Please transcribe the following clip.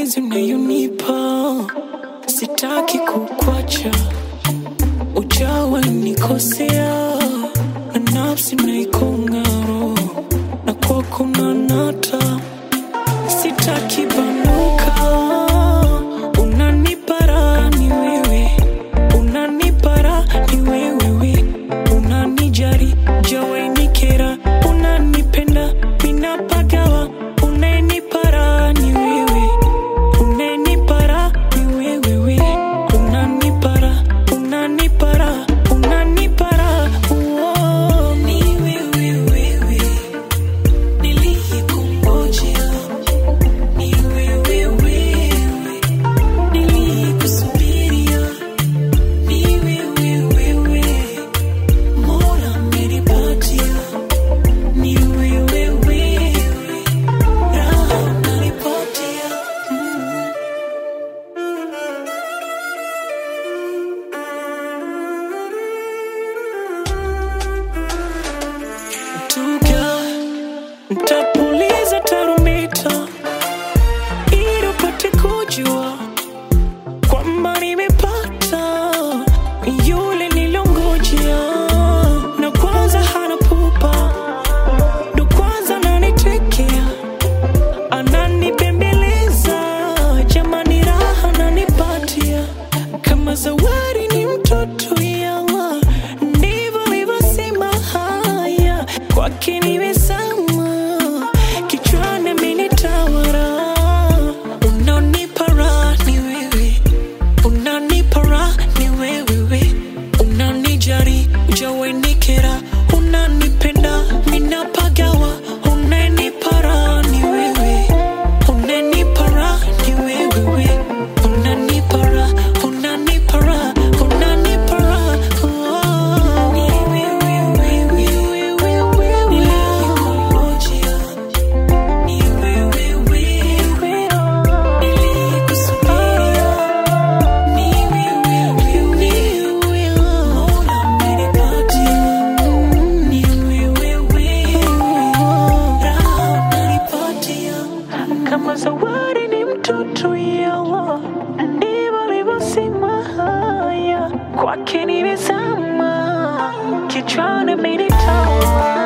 mapenzi unayonipa, sitaki kukwacha, ujawa nikosea, na nafsi naikongaro, na kwako nanata, sitaki banuka, unanipara ni wewe, unanipara ni wewe, unanijari jawai nikera, unanipenda minapagawa, unanipara ni wewe, unanipara ni wewe, unanipara, unanipara, unanipara, oh, ni wewe, wewe, niliyekungojea, ni wewe, wewe, niliyekusubiria, ni wewe, wewe, Mola amenipatia, ni wewe, wewe, raha unanipatia, mm. Tuga, ntapuliza tarumbeta ili upate kujua kwamba nimepata yule nilongojea, na kwanza hana pupa, ndo kwanza ananitekea, ananibembeleza, jamani, raha ananipatia kama zawadi, ni mtoto yawa, ndivyo alivyosema haya kwake nimesama, kichwani amenitawala, unanipa raha ni wewe unanipa raha ni wewe, unanijari ujawe nikera, unanipenda minapagawa, unanipa raha ni wewe, unanipa raha ni wewe, unanipa raha, unanipa raha, unanipa raha, oh, ni wewe, wewe, wewe, niliyekungojea, ni wewe, wewe, niliyekusubiria kama zawadi ni mtoto yawa, ndivyo alivyosema haya, kwake nimezama, kichwani amenitawala